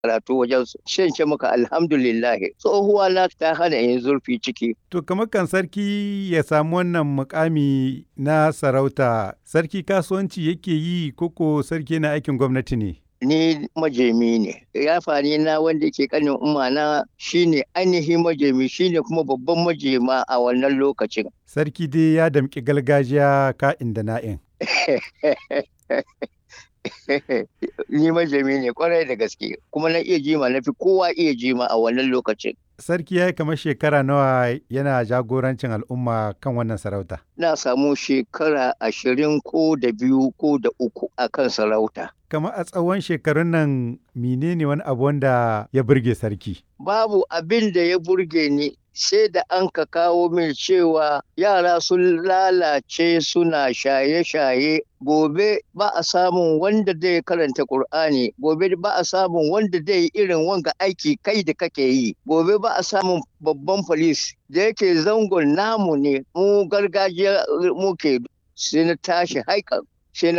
karatu wajen su shan ce maka alhamdulillah tsohuwa na ta hana yin zurfi ciki To kamar kan sarki ya samu wannan mukami na sarauta sarki kasuwanci yake yi koko sarki na aikin gwamnati ne? ni majemi ne yafani na wanda ke kanin umma na shine ainihin majemi shine kuma babban majema a wannan lokacin Sarki dai ya damƙi gargajiya ka'in da na'in. ni majemi ne kwarai da gaske kuma na iya jima na fi kowa iya jima a wannan lokacin Sarki ya yi kamar shekara nawa yana jagorancin al'umma kan wannan sarauta. na samu shekara ashirin ko da biyu ko da uku a kan sarauta Kamar a tsawon shekarun nan menene wani abu wanda ya burge sarki? babu abin da ya burge ni sai da an ka kawo min cewa yara sun lalace suna shaye-shaye gobe ba a samun wanda zai karanta Kur'ani gobe ba a samun wanda zai yi irin wanga aiki kai da kake yi gobe ba a samun babban polis da yake zangon namu ne mu gargajiya muke sai na tashi haikan sai na